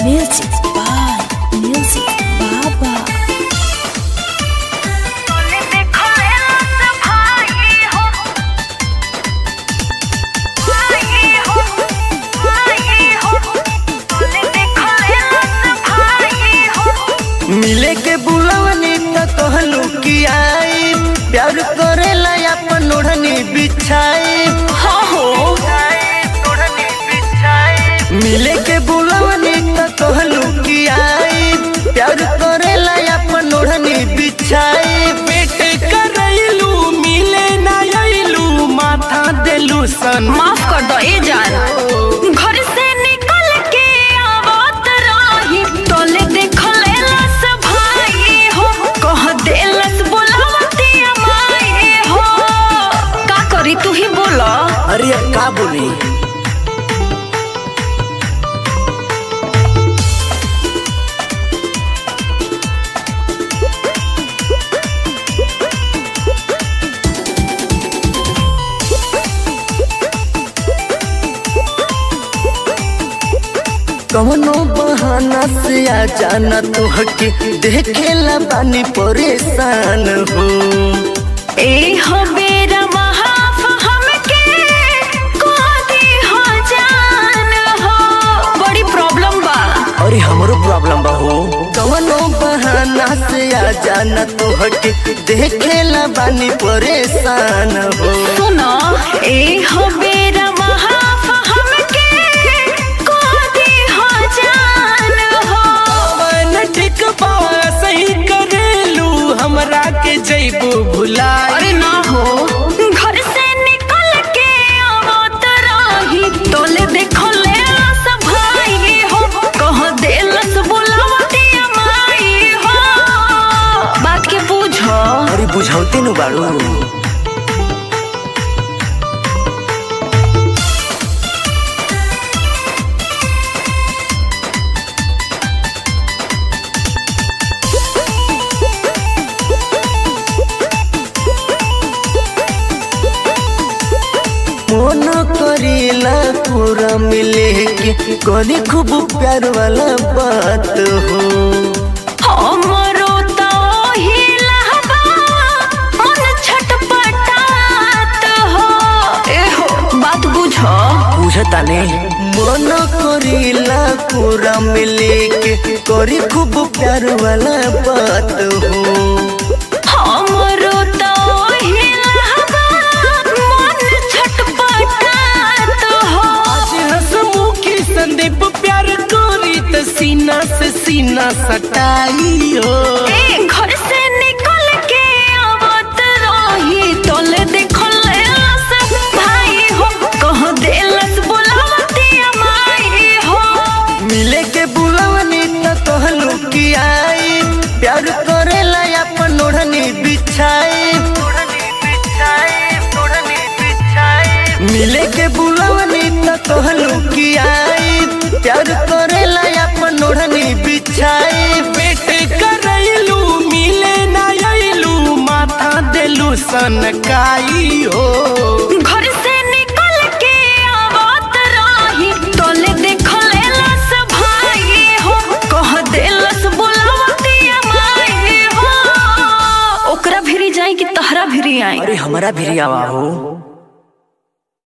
Music by Music Baba. मिले के बुलवनी त कहलू कि आई प्यार करेला अपन ओढ़नी बिछाई हो हो मिले के बुलवनी त कहलू कि आई प्यार करेला अपन ओढ़नी बिछाई पेट करैलू मिले ना आइलू माथा देलू सन माफ कर दो ए जान घर से निकल के आवत रही तोले देखले लस भाई हो कह देलस बोलावती माई हो का करी तू ही बोला अरे अब का बोली कवनो बहाना से आ जाना तो हके देखेला बानी परेशान हो ए हो बेरा महाफ हमके को दी हो जान हो बड़ी प्रॉब्लम बा अरे हमरो प्रॉब्लम बा हो कवनो बहाना से आ जाना तो हके देखेला बानी परेशान हो सुनो ए हो बेरा महाफ हमके को दी हो जान हो मन ठीक बा सही करेलू हमरा के जइबू भुलाई अरे ना हो घर से निकल के आवत रही तोले देखो ले सब भाई हो कह देलस बुलावती माई हो बात के पूछो अरे बुझौते नु बाड़ू मन करेला पूरा मिले के करी खूब प्यार वाला बात हो हमरो तो हिलहबा मन छटपटात हो एहो बात बुझो बुझता ने मन करेला पूरा मिले के करी खूब प्यार वाला बात हो हमरो तो हिलहबा मन छटपटात हो आज हंसमुखी संदीप प्यार करी त सीना से सीना सटाई हो ए घर से निकल के आवत रही तोले देखले लस भाई हो कह देलस बुलावती माई हो मिले के बुलवनी त कहलू कि आई प्यार करेला अपन ओढ़नी बिछाई मिले के बुलवनी त कहलू कि आई प्यार करेला अपन ओढ़नी बिछाई पेट करैलू मिले ना आइलू माथा देलू सनकाई हो घर से निकल के आवत रही तोले देखले लस भाई हो कह देलस बुलावती माई हो ओकरा भिरी जाई कि तहरा भिरी आई अरे हमारा भी आवा हो